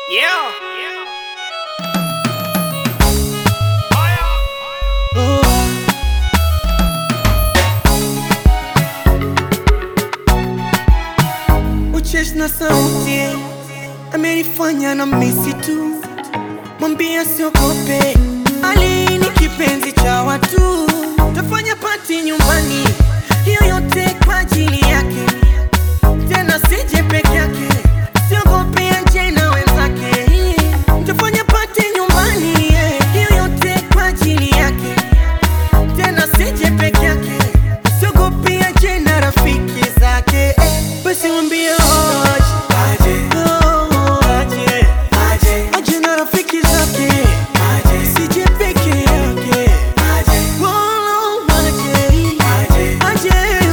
Yeah. Uchesh na sauti amenifanya na misi tu, mwambia siogope, Ali ni kipenzi cha watu, tafanya pati nyumbani, hiyo yote kwa ajili yake, tena sije peke yake, siogope aje na wenzake, tafanya pati nyumbani, hiyo yote kwa ajili yake, tena sije peke yake, siogope aje na rafiki zake, basi mwambie aje aje na rafiki zake sije peke yake Wala aje aje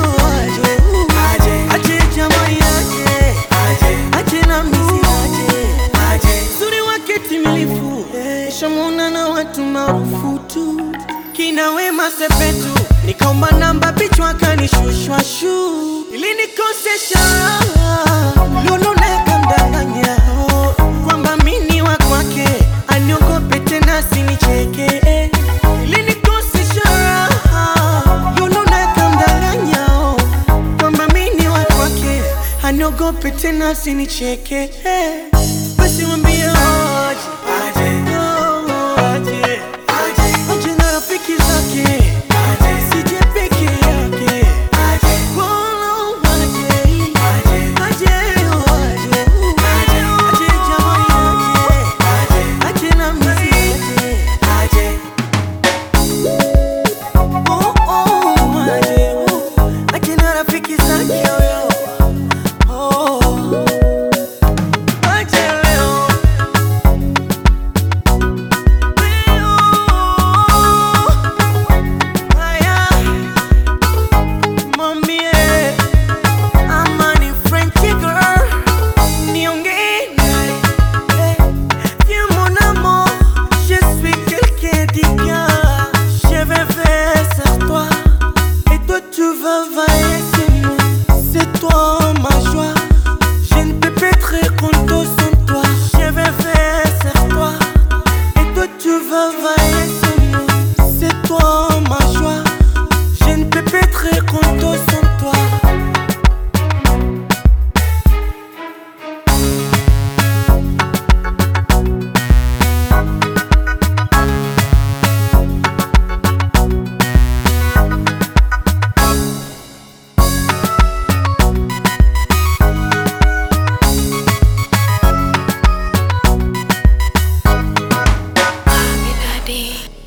aje aje jamaa yake aje na misi aje uzuri wake timilifu shamuna na watu maarufu tu kina Wema Sepetu nikaomba namba pichwa kanishushwa shu ili nikosesha Lulu nakamdanganya kwamba mini wa kwake aniogope tena sinicheke ili nikosesha Lulu nakamdanganya kwamba mini wa kwake aniogope tena sinicheke basi mwambie aje Oh, aje aje na rafiki zake sije peke yake Wala aje aje aje aje jamaa yake aje na misi aje Oh, oh, aje aje na rafiki zake huyo Oh, aje leo Haya, mwambie ama ni Frenchie girl, niongee naye. Eh, viens mon amour, je suis quelqu'un d'ignorant. Je vais veiller sur toi, et toi tu vas veiller sur moi. C'est toi ma joie, je ne peux pas être content sans toi. Je vais veiller sur toi, et toi tu vas veiller sur moi. C'est toi ma joie, je ne peux pas être content sans toi. Daddy.